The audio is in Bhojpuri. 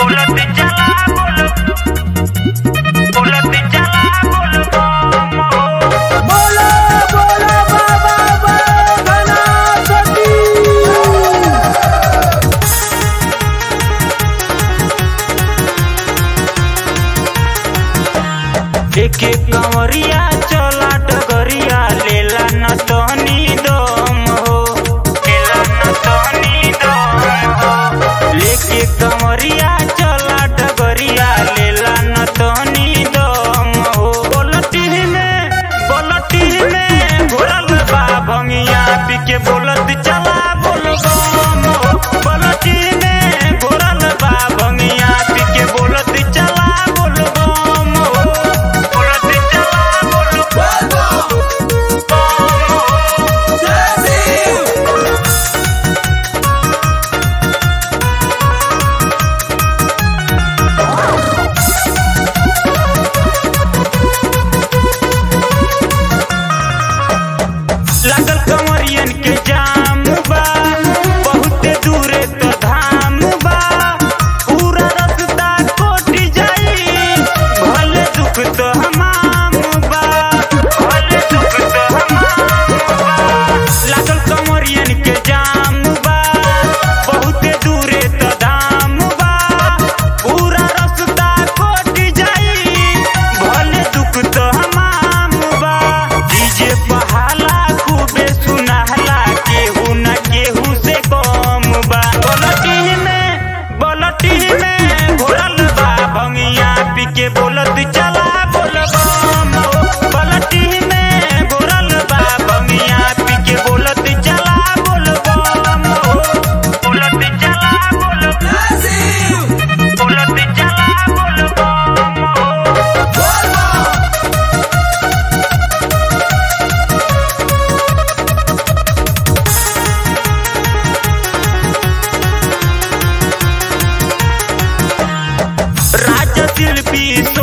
बोलत चला बोल बोलत चला बोल बम हो बोला बोला बाबा गणपति एक एक कंवरिया चला डगरिया लेला न तहनी दम हो लेला न तहनी दम हो लेके कंवरिया चला डगरिया लेला न तहनी दम हो बोलती में बोलती में घोरल बा भंगिया पी के बोलत चला बोल बम हो बोलती में घोरल बा भंगिया पी के बोलत चला बोल बम हो बोलत चला बोल बम हो लागल कंवरियन के जाम बा बहुते दूरे तो धाम बा पूरा रास्ता कोटी जाई भले दुख तो हमाम बा भले दुख तो हमाम बा लागल कंवरियन के जाम बा बहुते दूरे तो धाम बा पूरा रास्ता कोटी जाई भले दुख तो हमाम बा डीजे बहाला खूबे सुनाहला केहू न केहू से कम बा बोलती में बोलती में घोरल बा भंगिया पी के बोलत चला बोल बम हो। बोलती में घोरल बा भंगिया पी के बोलत चला बोल बम हो। बोलत चला बोल बोलत चला बोल बम हो। राज शिल्पी